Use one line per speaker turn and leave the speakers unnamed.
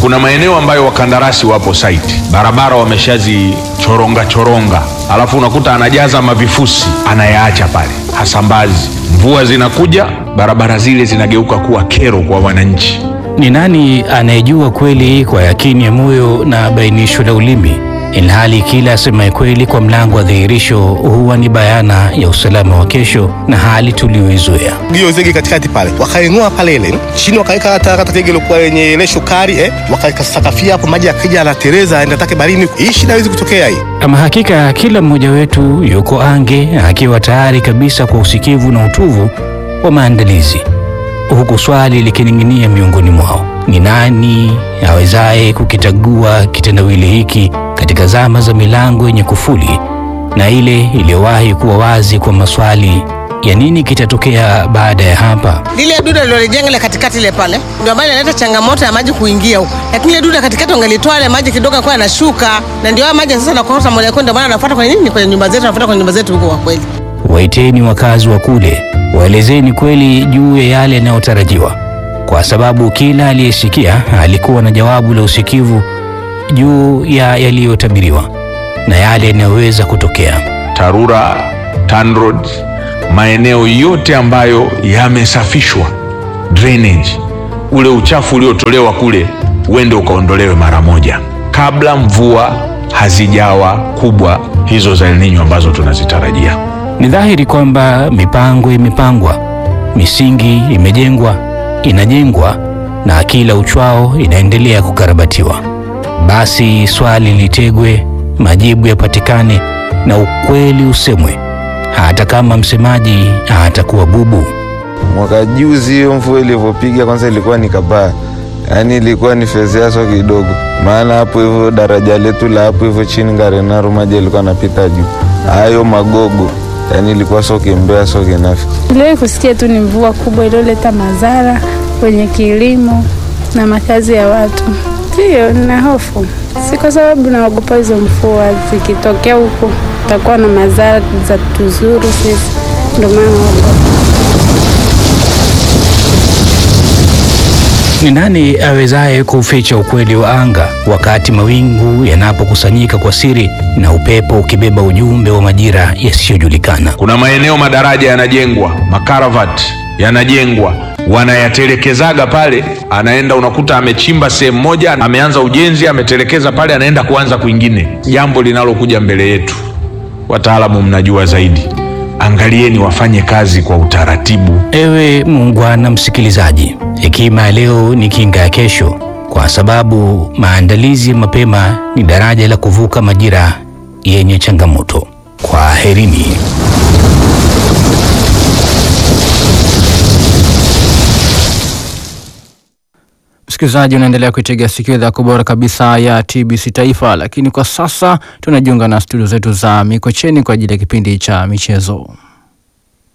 Kuna maeneo ambayo wakandarasi wapo site, barabara wameshazichoronga choronga, alafu unakuta anajaza mavifusi anayaacha pale, hasambazi. Mvua zinakuja, barabara zile zinageuka kuwa kero kwa wananchi.
Ni nani anayejua kweli kwa yakini ya moyo na bainisho la ulimi, ilhali kila asemaye kweli kwa mlango wa dhihirisho huwa ni bayana ya usalama wa kesho na hali tuliyoizoea.
hiyo zege katikati pale wakainua pale ile chini wakaweka hata hata zege ilikuwa yenye ile shukari eh, wakaweka sakafia hapo, maji yakija anatereza aenda take barini. Hii shida haiwezi kutokea hii.
Ama hakika kila mmoja wetu yuko ange akiwa tayari kabisa kwa usikivu na utuvu wa maandalizi, huku swali likining'inia miongoni mwao: ni nani awezaye kukitagua kitendawili hiki katika zama za milango yenye kufuli na ile iliyowahi kuwa wazi kwa maswali ya nini kitatokea baada ya hapa?
lile duda lilojenga ile katikati ile pale ndio ambayo inaleta changamoto ya maji kuingia huko, lakini ile duda katikati wangelitoa ile maji kidogo kwa yanashuka, na ndio haya maji sasa nakosa moja kwa ndio maana anafuata kwenye nini, kwenye nyumba zetu, anafuata kwenye nyumba zetu huko. Kwa kweli
Waiteni wakazi wa kule, waelezeni kweli juu ya yale yanayotarajiwa, kwa sababu kila aliyesikia alikuwa na jawabu la usikivu juu ya yaliyotabiriwa na yale yanayoweza kutokea.
TARURA, TANROADS, maeneo yote ambayo yamesafishwa drainage, ule uchafu uliotolewa kule uende ukaondolewe mara moja, kabla mvua hazijawa kubwa hizo za El Nino ambazo tunazitarajia.
Ni dhahiri kwamba mipango imepangwa, misingi imejengwa, inajengwa na kila uchwao inaendelea kukarabatiwa. Basi swali litegwe, majibu yapatikane na ukweli usemwe, hata kama msemaji atakuwa bubu.
Mwaka juzi hiyo mvua ilivyopiga kwanza ilikuwa ni kabaya, yaani ilikuwa ni fezeaso kidogo, maana hapo hivyo daraja letu la hapo hivyo chini Ngarenaru maji ilikuwa anapita juu, hayo magogo, yaani ilikuwa soke mbea soke nafi.
Niliwahi kusikia tu ni mvua kubwa iliyoleta madhara kwenye kilimo na makazi ya watu. Ndiyo, nina hofu, si kwa sababu naogopa hizo mvua, zikitokea huku takuwa na madhara za tuzuru sisi, ndio maana naogopa.
Ni nani awezaye kuficha ukweli wa anga wakati mawingu yanapokusanyika kwa siri na upepo ukibeba ujumbe wa majira yasiyojulikana?
Kuna maeneo madaraja yanajengwa, makaravati yanajengwa, wanayatelekezaga pale, anaenda unakuta amechimba sehemu moja, ameanza ujenzi, ametelekeza pale, anaenda kuanza kwingine. Jambo linalokuja mbele yetu, wataalamu mnajua zaidi, angalieni wafanye kazi kwa utaratibu.
Ewe muungwana msikilizaji, hekima ya leo ni kinga ya kesho, kwa sababu maandalizi ya mapema ni daraja la kuvuka majira yenye changamoto. Kwaherini.
Msikilizaji, unaendelea kuitegea sikio idhaa bora kabisa ya TBC Taifa, lakini kwa sasa tunajiunga na studio zetu za Mikocheni kwa ajili ya kipindi cha michezo.